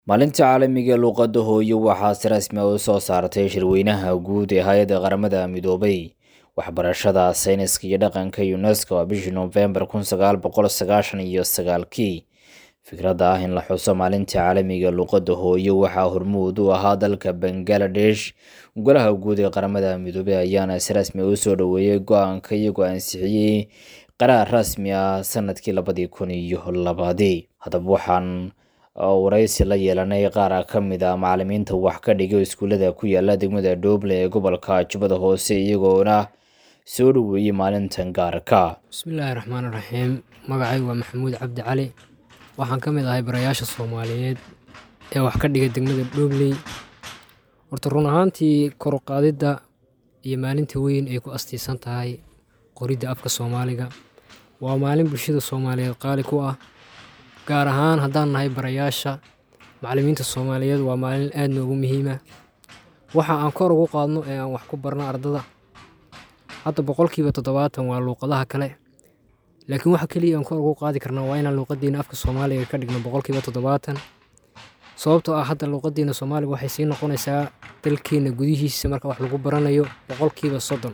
maalinta caalamiga luuqadda hooyo waxaa si rasmi ah u soo saartay shirweynaha guud ee hay-adda qaramada midoobay waxbarashada sayniska iyo dhaqanka unesco waa bishii noofembar kun sagaal boqol sagaashan iyo sagaalkii fikradda ah in la xuso maalinta caalamiga luuqadda hooyo waxaa hormuud u ahaa dalka bangaladesh golaha guud ee qaramada midoobey ayaana si rasmi u soo dhoweeyey go-aanka iyagoo ansixiyey qaraar rasmi ah sanadkii labadii kun iyo labadii haddaba waxaan waraysi la yeelanay qaar ka mid a macalimiinta wax ka dhigay iskuullada ku yaala degmada dooble ee gobolka jubbada hoose iyagoona soo dhoweeyey maalintan gaarka bismillaahi raxmaan raxiim magacaygu waa maxamuud cabdi cali waxaan ka mid ahay barayaasha soomaaliyeed ee wax ka dhiga degmada dhoobley horta run ahaantii koruqaadidda iyo maalinta weyn ay ku astiisan tahay qoridda afka soomaaliga waa maalin bulshada soomaaliyeed qaali ku ah gaar ahaan haddaan nahay barayaasha macalimiinta soomaaliyeed waa maalin aad noogu muhiima waxa aan kor ugu qaadno ee aan wax ku barno ardada hadda boqolkiiba toddobaatan waa luuqadaha kale laakiin waxa keliya aan kor ugu qaadi karnaa waa inaan luuqadiina afka soomaaliga ka dhigno boqolkiiba toddobaatan sababtoo ah hadda luuqadiina soomaaliga waxay sii noqonaysaa dalkeena gudihiisa marka wax lagu baranayo boqolkiiba soddon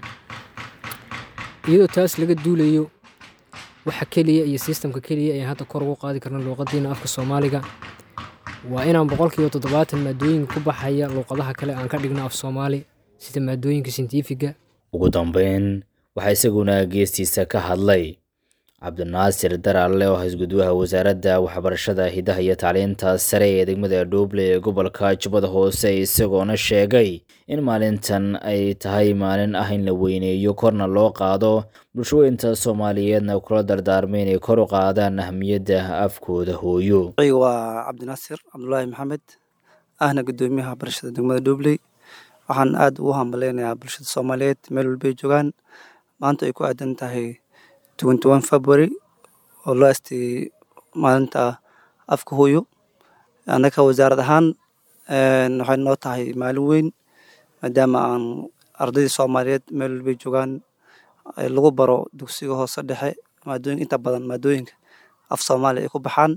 iyadoo taas laga duulayo waxa keliya iyo sistamka keliya ee hadda kor ugu qaadi karna luuqadiina afka soomaaliga waa inaan boqolkiiba toddobaatan maadooyinka ku baxaya luuqadaha kale aan ka dhigno af soomaali sida maadooyinka sintiifiga ugu dambeyn waxaa isaguna geestiisa ka hadlay cabdinaasir daraale oo hasgudwaha wasaaradda waxbarashada hidaha iyo tacliinta sare ee degmada dhooble ee gobolka jubbada hoose isagoona sheegay in maalintan ay tahay maalin ah in la weyneeyo korna loo qaado bulshooyinta soomaaliyeedna kula dardaarmay inay kor u qaadaan ahmiyadda afkooda hooyo waa cabdinaasir cabdulaahi maxamed ahna gudoomiyaha waxbarashada degmada dhoobley waxaan aad ugu hambaleynayaa bulshada soomaaliyeed meel walbay joogaan maanta ay ku aadan tahay february oo loo asteeyey maalinta afka hooyo annaka wasaarad ahaan waxay noo tahay maalin weyn maadaama aan ardaydii soomaaliyeed meel walbay joogaan lagu baro dugsiga hoose dhexe maadooyin inta badan maadooyinka af soomaaliya ay ku baxaan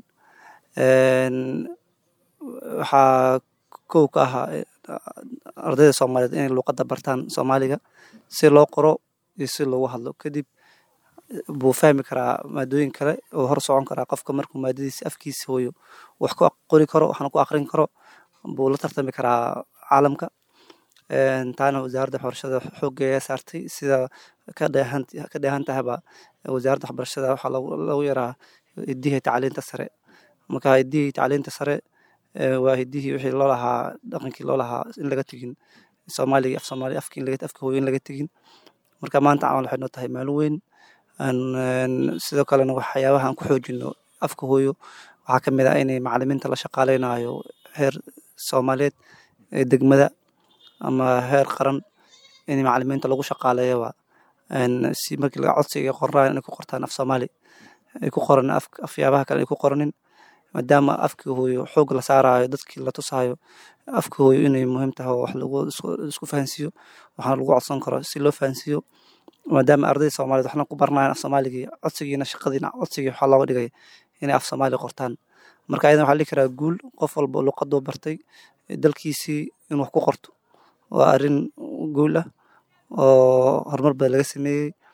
waxaa kow ka ahaa ardayda soomaaliyeed inay luuqadda bartaan soomaaliga si loo qoro iyo si loogu hadlo kadib buu fahmi karaa maadooyin kale oo hor socon karaa qofka markuu maadadiisa afkiisa hooyo wax ku qori karo waxna ku aqrin karo buu la tartami karaa caalamka taana wasaaradda waxbarashada xooggeeya saartay sida ka dheehan ka dheehan tahaba wasaaradda waxbarashada waxaa lagu yaraa hiddihii tacliinta sare marka hiddihii tacliinta sare waa hiddihii wixii loo lahaa dhaqankii loo lahaa in laga tegin soomaaliga af soomaali afka in laga afka hooyo in laga tegin marka maanta camal waxay noo tahay maalin weyn sidoo kalena waxyaabaha aan ku xoojino afka hooyo waxaa ka mid ah inay macalimiinta la shaqaaleynayo heer soomaaliyeed ee degmada ama heer qaran in macalimiinta lagu shaqaaleeyaba si markii laga codsiga qornaan inay ku qortaan af soomaali ay ku qoran afyaabaha kale ay ku qoranin maadaama afkii hooyo xoog la saarayo dadkii la tusaayo afka hooyo inay muhiim tahay oo wax lagu isku fahansiiyo waxaana lagu codsan karo si loo fahansiiyo maadaama ardayda soomaaliyed waxna ku barnayan af soomaaligii codsigiina shaqadiina codsigii waxaa looga dhigay inay af soomaali qortaan marka ayadan waxaa dhihi karaa guul qof walba luqaduu bartay dalkiisii in wax ku qorto waa arrin guul ah oo horumar badan laga sameeyey